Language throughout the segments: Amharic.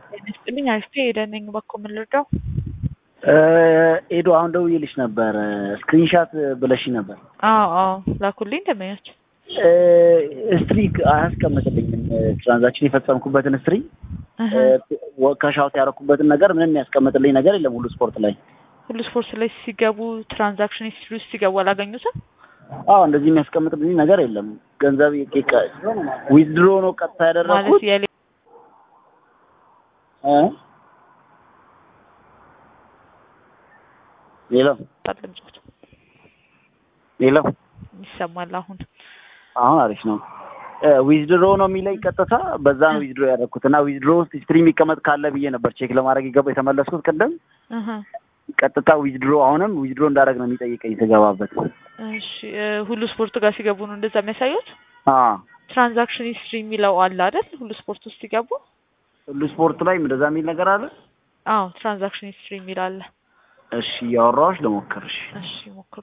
ጤና ይስጥልኝ አሪፍ ሄደን ነኝ በኮ የምንረዳው ኤዶ አሁን ደውዬልሽ ነበር። ስክሪንሻት ብለሽ ነበር። አዎ አዎ ላኩልኝ ደመኞች ስትሪ አያስቀምጥልኝም። ትራንዛክሽን የፈጸምኩበትን ስትሪ ከሻውት ያደረኩበትን ነገር ምንም ያስቀምጥልኝ ነገር የለም። ሁሉ ስፖርት ላይ ሁሉ ስፖርት ላይ ሲገቡ ትራንዛክሽን ሂስትሪ ውስጥ ሲገቡ አላገኙትም። አዎ እንደዚህ የሚያስቀምጥልኝ ነገር የለም። ገንዘብ ዊዝድሮ ነው ቀጥታ ማለት ያደረኩት የሌ እ ሌላው ድምጾት ሌላው ይሰማል አሁን አሁን አሪፍ ነው። ዊዝድሮ ነው የሚለኝ ቀጥታ በዛ ነው ዊዝድሮ ያደረኩት እና ዊዝድሮ ውስጥ ሂስትሪ የሚቀመጥ ካለ ብዬ ነበር ቼክ ለማድረግ የገባ የተመለስኩት ቅድም እህ ቀጥታ ዊዝድሮ አሁንም ዊዝድሮ እንዳደረግ ነው የሚጠይቀኝ ስገባበት። እሺ እ ሁሉ ስፖርት ጋር ሲገቡ ነው እንደዛ የሚያሳዩት። አ ትራንዛክሽን ሂስትሪ የሚለው አለ አይደል? ሁሉ ስፖርት ውስጥ ሲገቡ ሁሉ ስፖርት ላይ እንደዛ የሚል ነገር አለ። አዎ ትራንዛክሽን ሂስትሪ የሚል አለ። እሺ እያወራሁሽ ልሞክርሽ። እሺ ሞክሩ።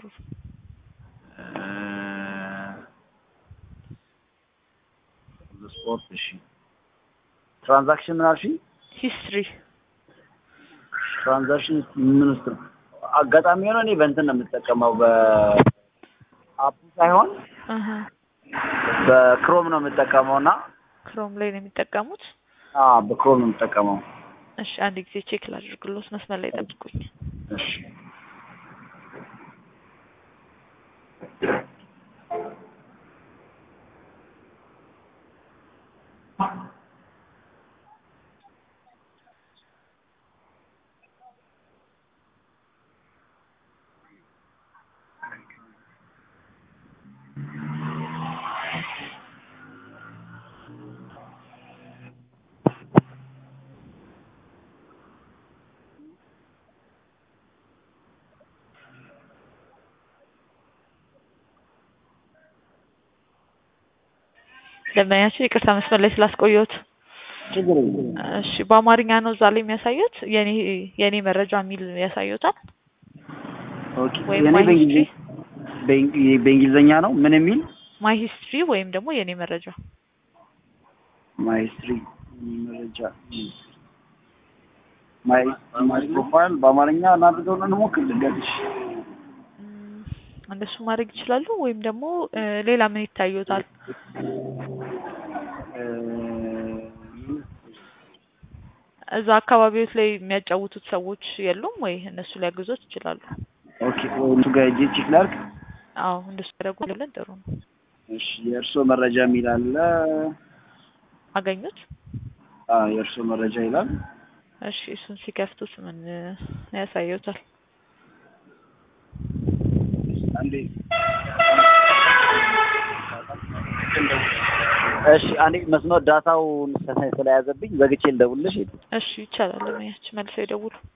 ሁሉ ስፖርት እሺ። ትራንዛክሽን ምን አልሽኝ? ሂስትሪ ትራንዛክሽን ምን ውስጥ ነው? አጋጣሚ ሆኖ እኔ በእንትን ነው የምጠቀመው በአፑ ሳይሆን እህ በክሮም ነው የምጠቀመው እና ክሮም ላይ ነው የሚጠቀሙት። አ በክሮም ነው የምጠቀመው። እሺ አንድ ጊዜ ቼክ ላድርግሎት፣ መስመር ላይ ጠብቁኝ። እሺ ደንበኛችን ይቅርታ መስመር ላይ ስላስቆየሁት። ችግር የለም። እሺ በአማርኛ ነው እዛ ላይ የሚያሳዩት? የኔ የኔ መረጃ የሚል ያሳዩታል ኦኬ ወይም የኔ ማይ በእንግሊዝ ሂስትሪ በእንግ- በእንግሊዝኛ ነው ምን የሚል ማይ ሂስትሪ ወይም ደግሞ የኔ መረጃ ማይ ሂስትሪ መረጃ ማይ ማይ ፕሮፋይል በአማርኛ እናድርገው ነው እንሞክር ልንገርሽ። እም፣ እንደሱ ማድረግ ይችላሉ። ወይም ደግሞ እ፣ ሌላ ምን ይታዩታል? እ፣ እዛ አካባቢዎች ላይ የሚያጫውቱት ሰዎች የሉም ወይ? እነሱ ሊያግዞት ይችላሉ። ኦኬ እሱ ጋር ሄጄ ቼክ ላድርግ። አዎ እንደሱ ያደረጉልን ጥሩ ነው። እሺ የእርስዎ መረጃ የሚል አለ። አገኙት? አ የእርስዎ መረጃ ይላል። እሺ እሱን ሲከፍቱት ምን እ፣ ያሳዩታል? አንዴ እሺ አንዴ መስመር ዳታው ስለያዘብኝ ዘግቼ ልደውልልሽ። እሺ ይቻላል። ለማያች መልሰው ይደውሉ።